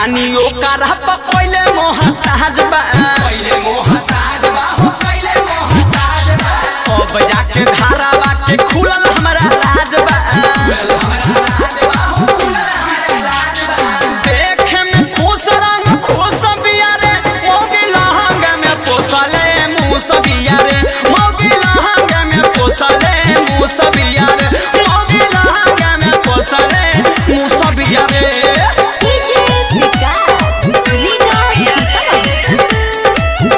बानी ओकर पहिले मोहताज बा पहिले मोहताज बा हो पहिले मोहताज बा अब जाके घरवा के खुलल हमरा राज बा खुलल हमरा राज बा हो खुलल हमरा राज बा देखे में खुश रंग खुश बिया रे मौगी लहंग में पोसले मुस बिया रे मौगी लहंग में पोसले मुस बिया रे मौगी लहंग में पोसले मुस बिया रे डीजे विकास लीडर सीतामढ़ी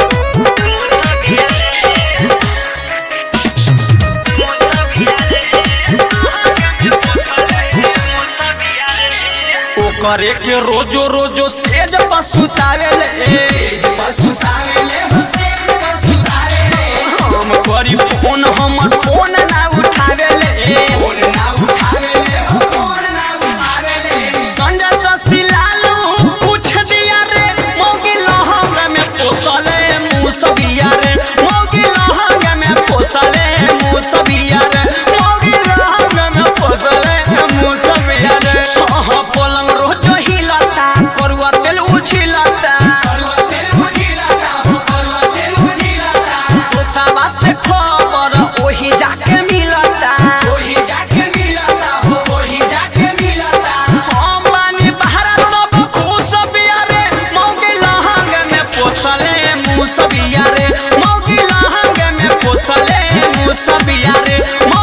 ओकरे के रोजो रोजो स्टेज पर सुतावेले तेज पर सुतावेले हो तेज पर सुतावेले हम करी फोन हमर फोन ना उठावेले फोन ना उठावेले हो फोन ना उठावेले संजय ससिलालू पूछ दिया रे मौगी लहंग में पोसले मुसबिया रे मौगी लहंग में पोसले मुसबिया रे मौगी लहंग में पोसले मुसबिया रे हाँ पलंग रोज हिलता करुआ तेल उछिलता करुआ तेल उझिलता हो करुआ तेल उझिलता दोसावा से खबर ओही जाके मिलता ओही जाके मिलता हो ओही जाके मिलता हम बानी बहरा तब खुश बिया रे मौगी लहंग में पोसले मुसबिया रे मौगी लहंग में पोसले मुसबिया रे मौगी